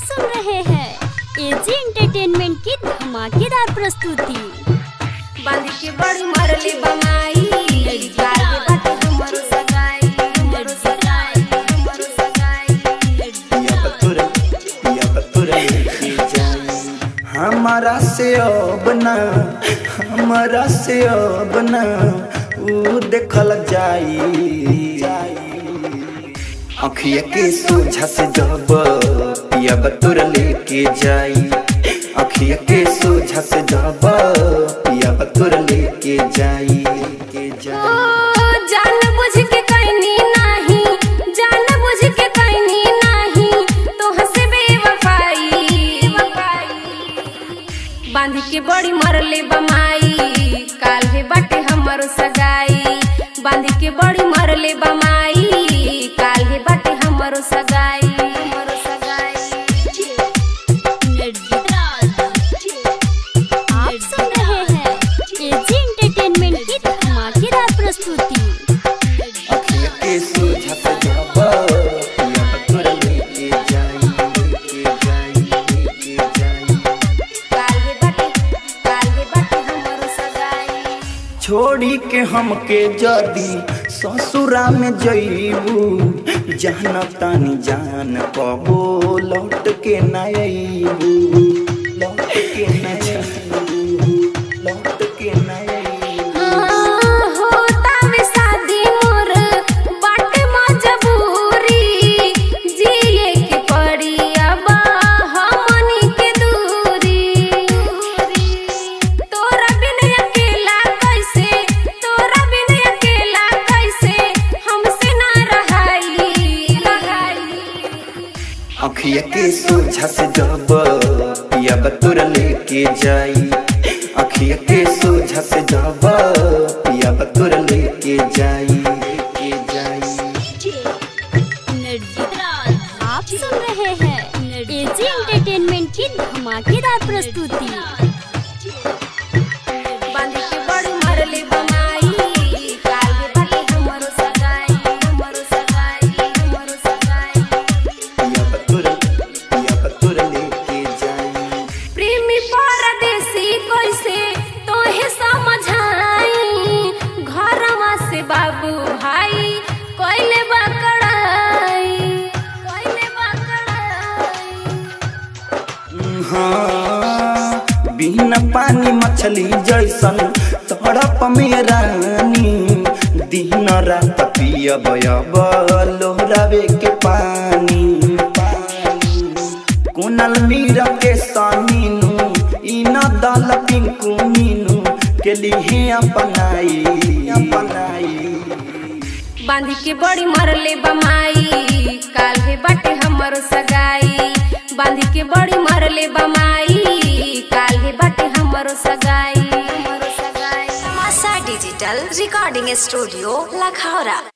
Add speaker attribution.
Speaker 1: सुन रहे हैं एजी एंटरटेनमेंट की धमाकेदार प्रस्तुति
Speaker 2: बांध के बड़ी मरले बमाई गाल के बाटे हमरो सगाई हमरो सगाई हमरो सगाई
Speaker 3: पिया बतुर पिया बतुर लेके जाई हमारा से अब ना हमारा से अब ना ऊ देखल जाई अखिया के सोझा से जब पिया बतुर लेके जाई अखिया के सोझा से जब पिया बतुर लेके जाई के
Speaker 2: ओ
Speaker 3: जाई
Speaker 2: जान बुझ के कहनी नाही जान बुझ के कहनी नाही तो हंसे बेवफाई बांध के बड़ी मरले बमाई काल हे बाटे हमरो सगाई बांध के बड़ी मरले बमाई काल हे बाटे हमरो सगाई हमरो सगाई
Speaker 1: आप सुन रहे हैं एजी एंटरटेनमेंट की धमाकेदार प्रस्तुति
Speaker 3: अखिया के सोझा से जब पिया बतुर लेके जाई लेके जाई लेके जाई
Speaker 2: काल हे बाटे काल हे बाटे हमरो सगाई
Speaker 3: छोड़ी के हमके जदी ससुरा में जईबू जान तानी जान कबो लौट के न अईबू लौट के न अईबू लौट के न अईबू
Speaker 2: होता में शादी मोर बाटे मजबूरी जिए के पड़ी अब हमनी के दूरी तोरा बिन अकेला कैसे तोरा बिन अकेला कैसे हमसे ना रहाई रहाई
Speaker 3: अखिया के सोझा से जब पिया बतुर लेके जाई अखिया के सोझा से जब पिया बतुर लेके जाई लेके जाई
Speaker 1: आप सुन रहे हैं एजी एंटरटेनमेंट की धमाकेदार प्रस्तुति
Speaker 2: बांध के बड़ी मरले बमाई काल के बाटे हमरो सगाई हमरो सगाई हमरो सगाई
Speaker 3: पिया बतुर पिया बतुर लेके जाई
Speaker 2: प्रेमी परदेसी कैसे तोहे समझाई घरवा से बाबू भाई कोइले बकड़ाई कोइले बकड़ाई
Speaker 3: हाँ बिना पानी मछली जैसन तड़प में रानी दिन रात पियब अब लोहरावे के पानी कुनल मीरा के सामीनू इन दल पिंकू मीनू के लिए अपनाई अपनाई
Speaker 2: बांध के बड़ी मरले बमाई काल हे बाटे हमरो सगाई बांध के बड़ी मरले बमाई काल हे बाटे हमरो सगाई हमरो सगाई
Speaker 4: Masa Digital Recording Studio, Lakhara.